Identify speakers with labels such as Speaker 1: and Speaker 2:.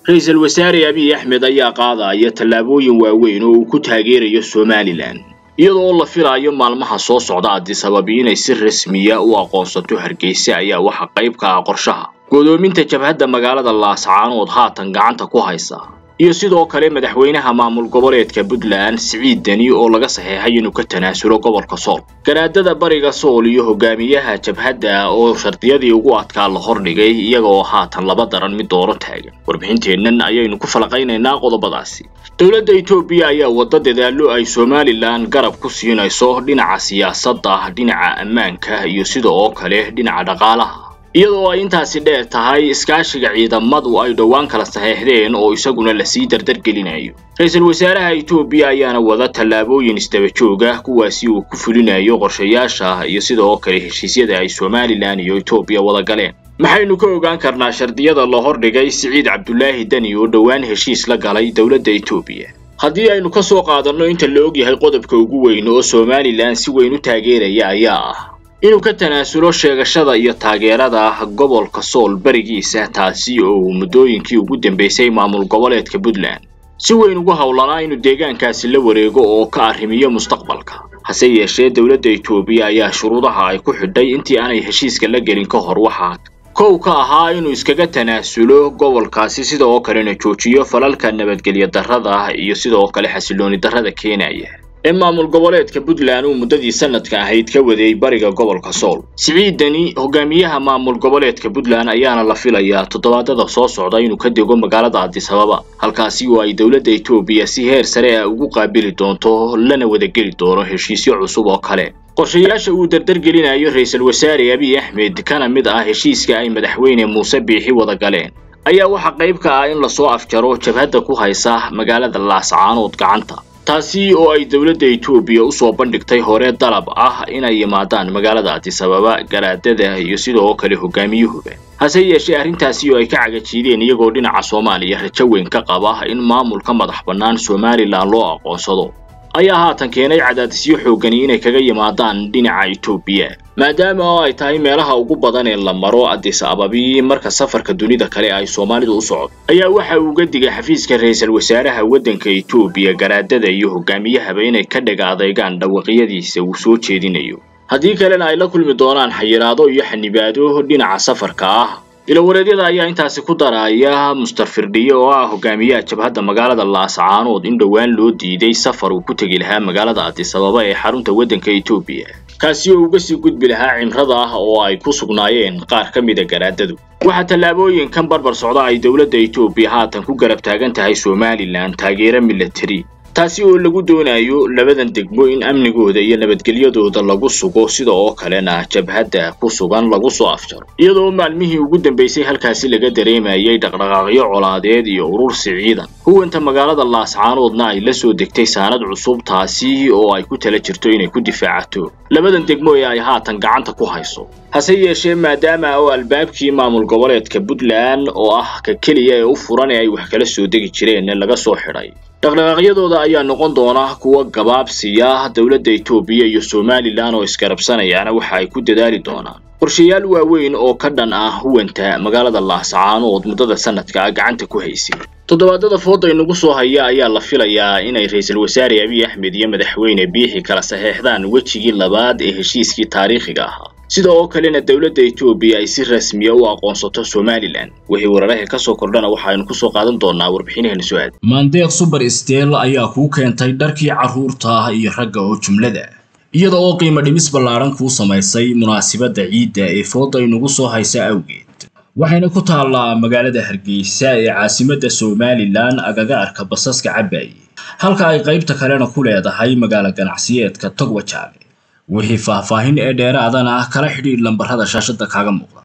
Speaker 1: ra-iisul wasaare abiy axmed ayaa qaadaya tallaabooyin waaweyn oo uu ku taageerayo somalilan iyadoo la filaayo maalmaha soo socda addisababi inay si rasmiya u aqoonsato hargeysa ayaa waxa qayb ka ah qorshaha godoominta jabhadda magaalada laascaanood haatan gacanta ku haysa iyo sidoo kale madaxweynaha maamul goboleedka puntland siciid deni oo laga saxeexay inuu ka tanaasulo gobolka sool garaadada bariga sool iyo hogaamiyaha jabhadda oo shardiyadii ugu adkaa la hordhigay iyaga oo haatan laba daran mid dooro taagan warbixinteennan ayaynu ku falaqaynaynaa qodobadaasi dowladda etoobiya ayaa wadda dadaallo ay somalilan garab ku siinayso dhinaca siyaasadda dhinaca ammaanka iyo sida oo kale dhinaca dhaqaalaha iyadoo ay intaasi dheer tahay iskaashiga ciidamadu ay dhowaan kala saxeexdeen oo isaguna lasii dardargelinayo ra-iisul wasaaraha etoobiya ayaana wada tallaabooyin isdaba jooga kuwaasi uu ku fulinayo qorshayaasha iyo sida oo kale heshiisyada ay somalilan iyo etoobiya wada galeen maxaynu ka ogaan karnaa shardiyada la hordhigay siciid cabdulaahi deni oo dhowaan heshiis la galay dowladda etoobiya haddii aynu ka soo qaadanno inta la ogyahay qodobka ugu weyn oo somalilan si weyn u taageeraya ayaa ah inuu ka tanaasulo sheegashada iyo taageerada gobolka sool berigiisa taasi oo uu muddooyinkii ugu dambeysay maamul goboleedka puntland si weyn ugu howlanaa inuu deegaankaasi la wareego oo ka arrimiyo mustaqbalka hase yeeshee dowladda etoobiya ayaa shuruudaha ay ku xidhay intii aanay heshiiska la gelin ka hor waxaa kow ka ahaa inuu iskaga tanaasulo gobolkaasi sida oo kalena joojiyo falalka nabadgelyo darrada iyo sida oo kale xasilooni darrada keenaya ee maamul goboleedka puntland uu muddadii sanadka ahayd ka waday bariga gobolka sool siciid deni hogaamiyaha maamul goboleedka puntland ayaana la filayaa toddobaadada soo socda inuu ka dego magaalada addisababa halkaasi oo ay dowladda etoobiya si heer sare ah ugu qaabili doonto lana wadageli doono heshiisyo cusub oo kale qorshayaasha uu dardargelinayo ra-iisul wasaare abiy axmed kana mid ah heshiiska ay madaxweyne muuse biixi wada galeen ayaa waxaa qayb ka ah in lasoo afjaro jabhadda ku haysa magaalada laascaanood gacanta taasi oo ay dowladda etoobiya usoo bandhigtay hore dalab ah inay yimaadaan magaalada addisababa garaadada iyo sidoo kale hogaamiyuhuba hase yeeshee arrintaasi oo ay ka cagajiideen iyagoo dhinaca soomaaliya rajo weyn ka qaba in maamulka madax bannaan somalilan loo aqoonsado ayaa haatan keenay cadaadisyo xoogani inay kaga yimaadaan dhinaca etoobiya maadaama oo ay tahay meelaha ugu badan ee la maro addis ababi marka safarka dunida kale ay soomaalidu u socdo ayaa waxa uu uga digay xafiiska ra-iisul wasaaraha waddanka etoobiya garaadada iyo hogaamiyahaba inay ka dhaga adeegaan dhawaqyadiisa uu soo jeedinayo haddii kalena ay la kulmi doonaan xayiraado iyo xanibaado dhinaca safarka ah ilawareedyada ayaa intaasi ku daraya muster firdhiye oo ah hogaamiyaha jabhadda magaalada laascaanood in dhowaan loo diiday safar uu ku tegi lahaa magaalada addisababa ee xarunta waddanka etoobiya kaasi oo uga sii gudbi lahaa cimrada ah oo ay ku sugnaayeen qaar ka mida garaadadu waxaa tallaabooyinkan barbar socda ay dowladda etoobiya haatan ku garab taagan tahay somalilan taageero milatari taasi oo lagu doonayo labadan degmo in amnigooda iyo nabadgelyadooda lagu sugo sida oo kalena jabhadda ku sugan lagu soo afjaro iyadoo maalmihii ugu dambeysay halkaasi laga dareemayay dhaqdhaqaaqyo colaadeed iyo urursi ciidan huwanta magaalada laascaanoodna ay la soo degtay saanad cusub taasi oo ay ku tala jirto inay ku difaacato labadan degmo ee ay haatan gacanta ku hayso hase yeeshee maadaama oo albaabkii maamul goboleedka puntland oo ah ka keliya ee u furan ee ay wax kala soo degi jireen laga soo xidhay dhaqdhaqaaqyadooda ayaa noqon doona kuwa gabaabsiya dowladda etoobiya iyo somalilan oo isgarabsanayaana waxa ay ku dadaali doonaan qorshayaal waaweyn oo ka dhan ah huwanta magaalada laascaanood muddada sanadka gacanta ku haysay toddobaadada fooda inagu soo haya ayaa la filayaa inay ra-iisul wasaare abiy axmed iyo madaxweyne biixi kala saxeexdaan wejigii labaad ee heshiiskii taariikhiga ahaa sida oo kalena dowladda etoobiya ay si rasmiya u aqoonsato somalilan wixii wararaha ka soo kordhana waxaaynu kusoo qaadan doonaa warbixinaheena soo aad
Speaker 2: maandeeq suber steel ayaa kuu keentay dharkii carruurta iyo ragga oo jumlada iyada oo qiimo dhimis ballaaran kuu samaysay munaasibadda ciidda ee fooda inugu soo haysa awgeed waxayna ku taallaa magaalada hargeysa ee caasimadda somalilan agaga arka basaska cabaaye halka ay qaybta kalena ku leedahay magaalo ganacsiyeedka togwajaale wixii faahfaahin ee dheeraadana kala xidhiidh lambarrada shaashadda kaaga muuqda